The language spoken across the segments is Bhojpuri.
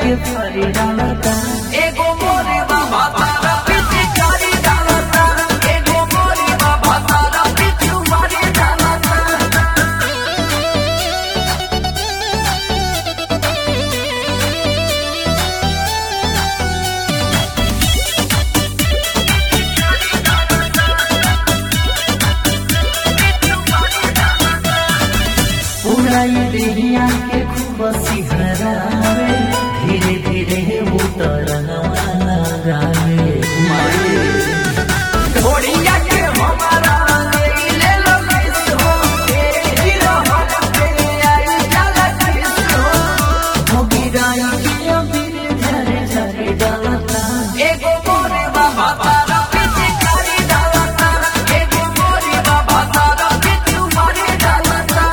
के फरी डालता एगो मोरे बाबा तारा पीछे कारी डालता एगो मोरे बाबा तारा पीछे मारी डालता पूरा ये देहिया के खूब सिहरावे धीरे धीरे उतर गावे घोड़िया के हमारा ले लो किस हो ए हीरो हम पे आई जाला किस हो हो गिराई के अबीर झरे झरे डालता एगो मोरे बाबा तारा पीछे कारी डालता एगो मोरे बाबा तारा पीछे मारे डालता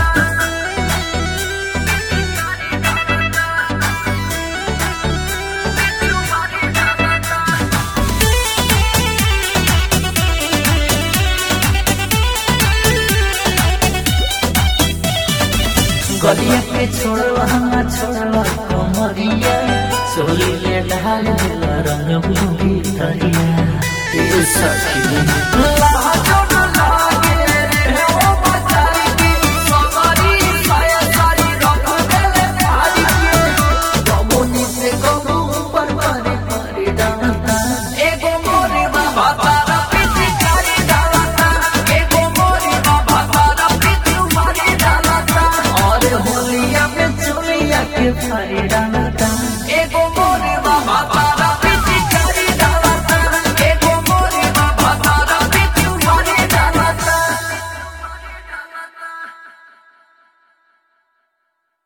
गलिया पे छोड़वा छोड़वा कमरिया सोली ले ढाल दिल रंग बुझी तरिया ए सखी लहा